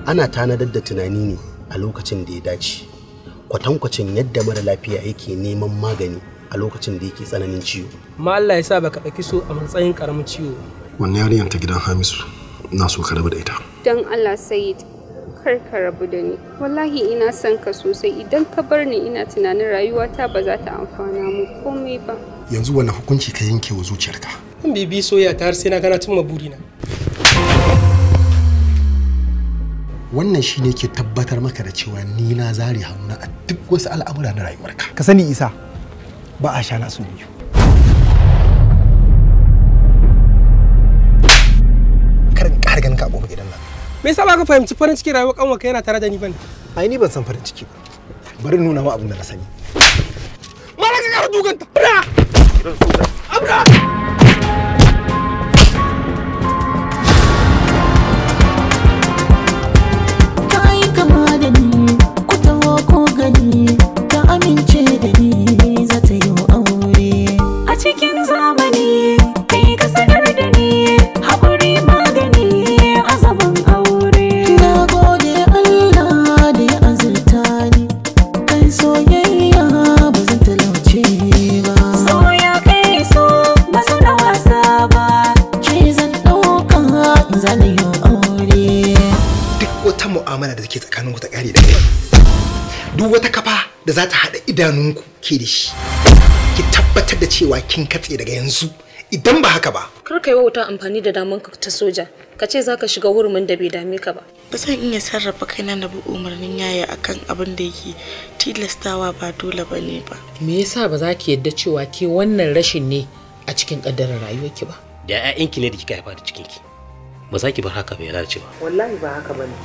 ana tanadar da tunani ne a lokacin da ya dace kwatankwacin yadda mara lafiya yake neman magani a lokacin da yake tsananin ciwo amma Allah ya sa baka ɗauki so a matsayin ƙaramin ciwo wannan yarinyar ta gidan hamisu na so ka rabu da ita don Allah Sayid kar ka rabu da ni wallahi ina son ka sosai idan ka bar ni ina tunanin rayuwata ba za ta amfana mu komai ba yanzu wani hukunci ka yanke wa zuciyarka in bibi soyayya ta har sai na gana cimma burina wannan shi ne ke tabbatar maka da cewa ni na zare hannuna a duk wasu al'amura na rayuwarka ka sani isa ba a sha nasu biyu kar in ƙara ganin ka a gobe gidan nan me yasa ba ka fahimci farin cikin rayuwar kanwa yana tare da ni bane ai ni ban san farin ciki ba bari in nuna ma abin da na sani mala ka kara duganta ka yi kama da ni ku taho ko gani ka amince da ni za ta yi aure a cikin zamani kai ka sanar da ni haƙuri magani azaban aure na gode Allah da ya azurta ni kai soyayya ba zan talauce ba soya kai so ba su da wasa ba ke zan ɗauka in zana yi aure duk wata mu'amala da take tsakaninku ta ƙare da kai duk wata kafa da za ta haɗa idanunku ke da shi ki tabbatar da cewa kin katse daga yanzu idan ba haka ba Kar ka yi wauta amfani da daman ka ta soja. Ka ce za ka shiga hurumin da bai dame ka ba. ba zan iya sarrafa kaina na bi umarnin yaya akan abin da yake tilastawa ba dole ba ne ba me yasa ba za ki yadda cewa ke wannan rashin ne a cikin ƙaddarar rayuwarki ba da 'ya'yanki ne da kika haifa da cikinki ba za ki bar haka bai lalace ba wallahi ba haka bane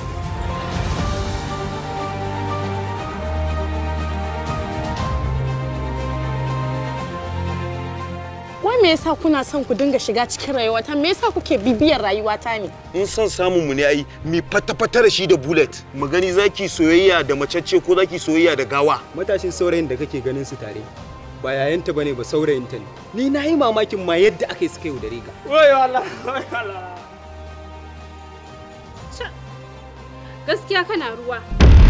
Wai me yasa kuna son ku dinga shiga cikin rayuwata? Me yasa kuke bibiyar rayuwata ne? in son samun mu ne ai mi fata-fata da shi da bullet mu gani zaki soyayya da macece ko zaki soyayya da gawa matashin saurayin da kake ganin su tare ba yayanta bane ba saurayinta ne ni na yi mamakin ma yadda aka yi suka yi da ka wayo Allah wayo Allah gaskiya kana ruwa